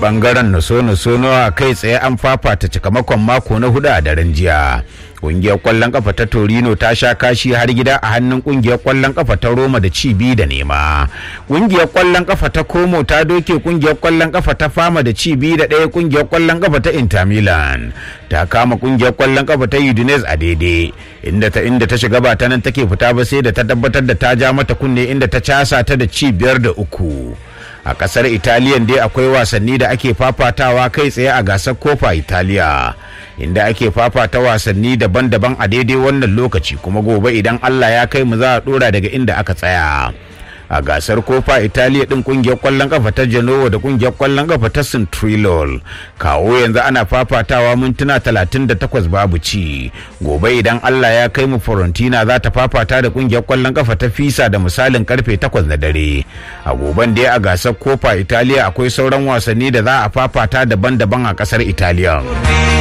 bangaren naso-naso a kai tsaye an fafata cikamakon mako na hudu a daren jiya kungiyar kwallon kafa ta torino ta sha kashi har gida a hannun kungiyar kwallon kafa ta roma da ci biyu da nema kungiyar kwallon kafa ta komo ta doke kungiyar kwallon kafa ta fama da ci biyu da ɗaya kungiyar kwallon kafa ta inter milan ta kama kungiyar kwallon kafa ta udinese a daidai inda ta inda ta shiga ba ta nan take fita ba sai da ta tabbatar da ta ja mata kunne inda ta casa ta da ci biyar da uku a kasar italiyan dai akwai wasanni da ake fafatawa kai tsaye a gasar kofa italiya inda ake fafata wasanni daban-daban a daidai wannan lokaci kuma gobe idan allah ya kai mu za a dora daga inda aka tsaya a gasar kofa italiya din kungiyar kwallon kafa ta genoa da kungiyar kwallon kafa ta centrilol kawo yanzu ana fafatawa mintuna 38 babu ci gobe idan allah ya kai mu fiorentina za ta fafata da kungiyar kwallon kafa ta fisa da misalin karfe 8 na dare a goben dai a gasar kofa italiya akwai sauran wasanni da za a fafata daban-daban a kasar italiya